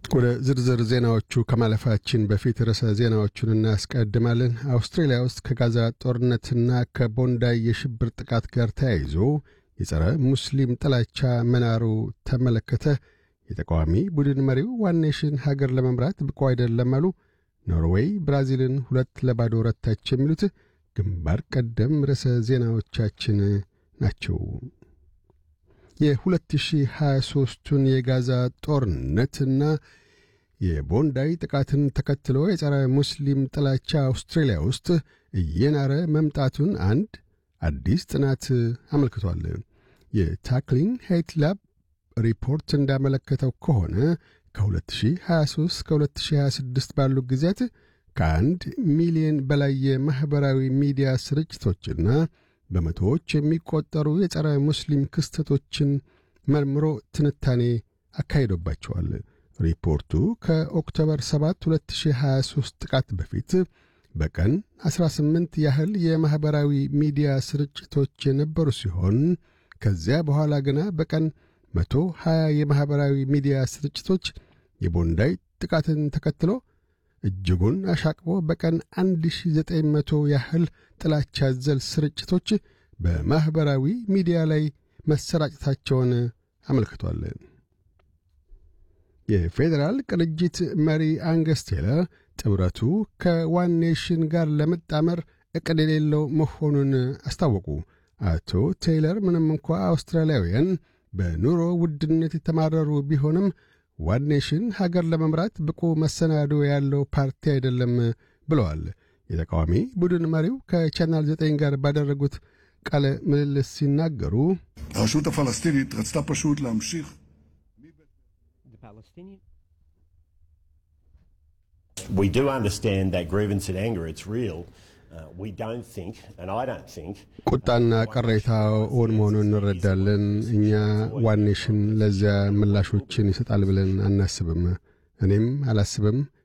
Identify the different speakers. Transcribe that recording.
Speaker 1: ወደ ዝርዝር ዜናዎቹ ከማለፋችን በፊት ርዕሰ ዜናዎቹን እናስቀድማለን። አውስትሬልያ ውስጥ ከጋዛ ጦርነትና ከቦንዳይ የሽብር ጥቃት ጋር ተያይዞ የጸረ ሙስሊም ጥላቻ መናሩ ተመለከተ። የተቃዋሚ ቡድን መሪው ዋን ኔሽን ሀገር ለመምራት ብቁ አይደለም አሉ። ኖርዌይ ብራዚልን ሁለት ለባዶ ረታች። የሚሉት ግንባር ቀደም ርዕሰ ዜናዎቻችን ናቸው። የ2023ቱን የጋዛ ጦርነትና የቦንዳይ ጥቃትን ተከትሎ የጸረ ሙስሊም ጥላቻ አውስትራሊያ ውስጥ እየናረ መምጣቱን አንድ አዲስ ጥናት አመልክቷል። የታክሊን ሄይት ላብ ሪፖርት እንዳመለከተው ከሆነ ከ2023 ከ2026 ባሉ ጊዜያት ከአንድ ሚሊዮን በላይ የማኅበራዊ ሚዲያ ስርጭቶችና በመቶዎች የሚቆጠሩ የጸረ ሙስሊም ክስተቶችን መርምሮ ትንታኔ አካሂዶባቸዋል። ሪፖርቱ ከኦክቶበር 7 2023 ጥቃት በፊት በቀን 18 ያህል የማኅበራዊ ሚዲያ ስርጭቶች የነበሩ ሲሆን ከዚያ በኋላ ግና በቀን 120 የማኅበራዊ ሚዲያ ስርጭቶች የቦንዳይ ጥቃትን ተከትሎ እጅጉን አሻቅቦ በቀን 1900 ያህል ጥላቻ ዘል ስርጭቶች በማኅበራዊ ሚዲያ ላይ መሰራጨታቸውን አመልክቷል። የፌዴራል ቅንጅት መሪ አንገስ ቴለር ጥምረቱ ከዋን ኔሽን ጋር ለመጣመር ዕቅድ የሌለው መሆኑን አስታወቁ። አቶ ቴይለር ምንም እንኳ አውስትራሊያውያን በኑሮ ውድነት የተማረሩ ቢሆንም ዋን ኔሽን ሀገር ለመምራት ብቁ መሰናዶ ያለው ፓርቲ አይደለም ብለዋል። የተቃዋሚ ቡድን መሪው ከቻናል ዘጠኝ ጋር ባደረጉት ቃለ ምልልስ ሲናገሩ
Speaker 2: הרשות הפלסטינית רצתה פשוט להמשיך
Speaker 3: We do understand that grievance and anger, it's real. Uh, we don't think, and I don't think,
Speaker 1: ቁጣና ቅሬታ እውን መሆኑን እንረዳለን። እኛ ዋን ኔሽን ለዚያ ምላሾችን ይሰጣል ብለን አናስብም። እኔም አላስብም።